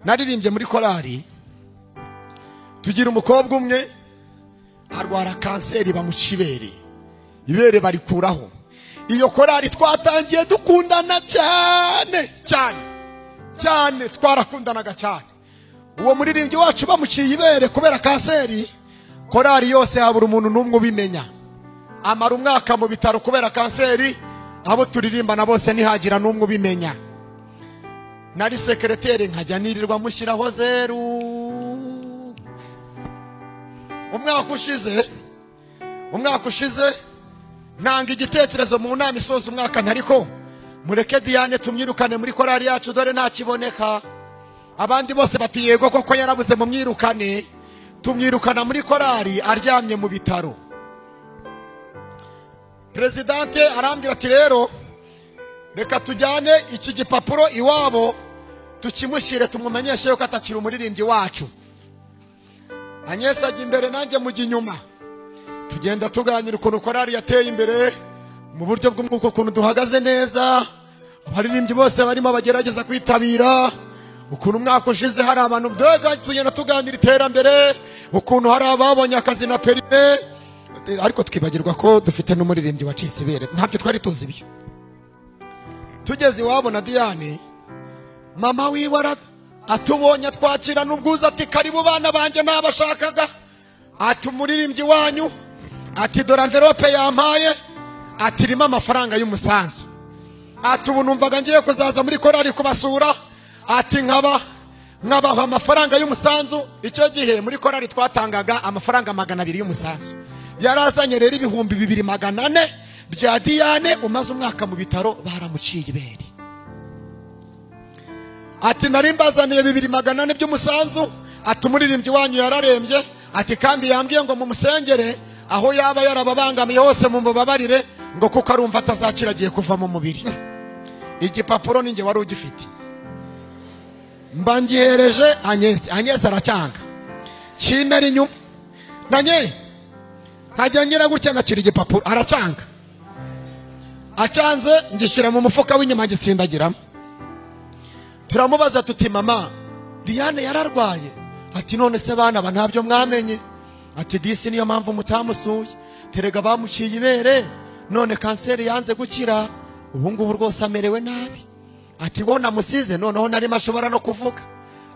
naririmbye muri korari tugira umukobwa umwe arwara kanseri bamukibere ibere barikuraho iyo korari twatangiye dukundana cyane cyane cyane twarakundanaga cyane uwo muririmbyi wacu bamuciye ibere kubera kanseri korari yose habura umuntu n'umwe ubimenya amara umwaka mu bitaro kubera kanseri abo turirimbana bose ntihagira n'umwe ubimenya nari sekereteri nkajya nirirwa mushyiraho zeru umwaka ushize umwaka ushize ntanga igitekerezo mu nama isoza umwaka ntariko mureke diane tumwirukane muri korari yacu dore nta kiboneka abandi bose bati yego koko yarabuze mu mwirukane tumwirukana muri korari aryamye mu bitaro perezidante arambwira ati rero reka tujyane iki gipapuro iwabo tukimushyire tumumenyeshe yuko atakiri umuririmbyi wacu anyesa ajya imbere nanjye mujya inyuma tugenda tuganira ukuntu korari yateye imbere mu buryo bw'umwuka ukuntu duhagaze neza abaririmbyi bose barimo bagerageza kwitabira ukuntu umwaka ushize hari abantu mbega tugenda tuganira iterambere ukuntu hari ababonye akazi na perime ariko twibagirwa ko dufite n'umuririmbyi wacitse ibere ntabyo twari tuzi ibyo tugeze iwabo na diane mama wiwe atubonye twakira n'ubwuzu ati karibu bana banjye ntabashakaga ati umuririmbyi wanyu ati dore amverope yampaye ati irimo amafaranga y'umusanzu ati ubu numvaga ngiye kuzaza muri korari kubasura ati nkaba nkabaha amafaranga y'umusanzu icyo gihe muri korari twatangaga amafaranga magana abiri y'umusanzu yari azanye rero ibihumbi bibiri magana ane bya diane umaze umwaka mu bitaro baramuciye ibere ati nari mbazaniye bibiri magana ane by'umusanzu ati umuririmbyi wanyu yararembye ati kandi yambwiye ngo mumusengere aho yaba yarababangamiye hose mu mubabarire ngo kuko arumva atazakira agiye kuva mu mubiri igipapuro ninjye wari ugifite mba ngihereje anyesi anyesi aracyanga kimera inyuma nanye ntajya ngira gutya nakira igipapuro aracyanga acyanze ngishyira mu mufuka w'inyuma ngisindagiramo turamubaza tuti mama diane yararwaye ati none se bana aba ntabyo mwamenye ati disi niyo mpamvu mutamusuye terega bamuciye ibere none kanseri yanze gukira ubu ngubu rwose amerewe nabi ati wowe namusize noneho narimo ashobora no kuvuga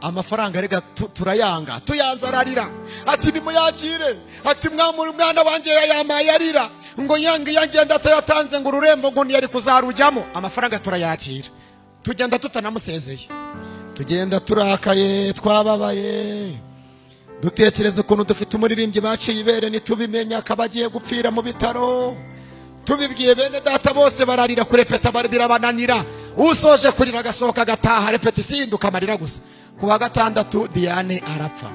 amafaranga rega turayanga tuyanze ararira ati nimuyakire ati mwamuri umwana wanjye yayamaye arira ngo yange yagenda atayatanze ngo ururembo ngo ntiyari kuzarujyamo amafaranga turayakira tugenda tutanamusezeye tugenda turakaye twababaye dutekereza ukuntu dufite umuririmbyi baciye ibere ntitubimenya akaba agiye gupfira mu bitaro tubibwiye bene data bose bararira kurepeta birabananira usoje kurira agasohoka agataha repetisiyo amarira gusa ku wa gatandatu diane arapfa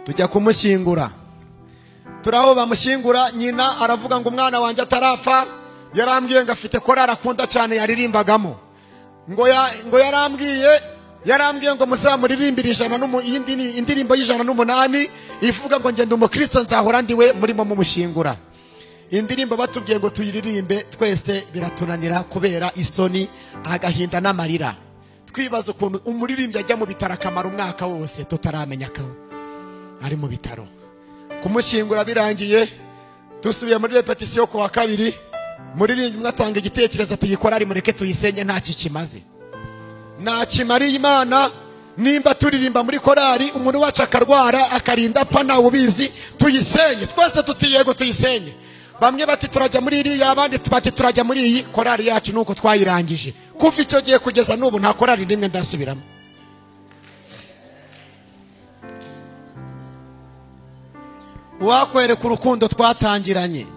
tujya kumushyingura turaho bamushyingura nyina aravuga ngo umwana wanjye atarapfa yarambwiye ngo afite korari akunda cyane yaririmbagamo ngo yarambwiye yarambwiye ngo muzamuririmbire ijana indirimbo y'ijana n'umunani ivuga ngo ngenda umukristo nzahora ndiwe murimo mumushyingura indirimbo batubwiye ngo tuyiririmbe twese biratunanira kubera isoni agahinda n'amarira twibaza ukuntu umuririmbyi ajya mu bitaro akamara umwaka wose tutaramenya ko ari mu bitaro kumushyingura birangiye dusubiye muri repetisiyo ku wa kabiri muririmbi umwe atanga igitekerezo tuyikora ari mureke tuyisenye nta kikimaze nta kimariye imana nimba turirimba muri korari umuntu wacu akarwara akarinda apfa ntawe ubizi tuyisenye twese tutiyego tuyisenye bamwe bati turajya muri iriya abandi bati turajya muri iyi korari yacu nuko twayirangije kuva icyo gihe kugeza n'ubu nta korari rimwe ndasubiramo uwakwereka urukundo twatangiranye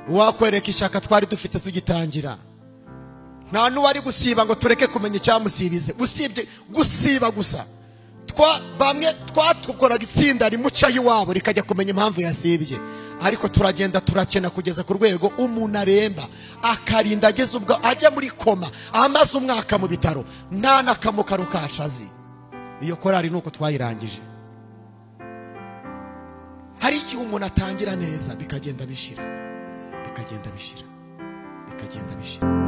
uwakwereka ishyaka twari dufite tugitangira nta n'uwari gusiba ngo tureke kumenya icyamusibize usibye gusiba gusa bamwe twatukoraga itsinda rimucaho iwabo rikajya kumenya impamvu yasibye ariko turagenda turakena kugeza ku rwego umuntu aremba akarinda ageze ubwo ajya muri koma amaze umwaka mu bitaro nta n'akamukaru kashazi iyo korari nuko twayirangije hari igihe umuntu atangira neza bikagenda bishyira bikagenda bishira bikagenda bishira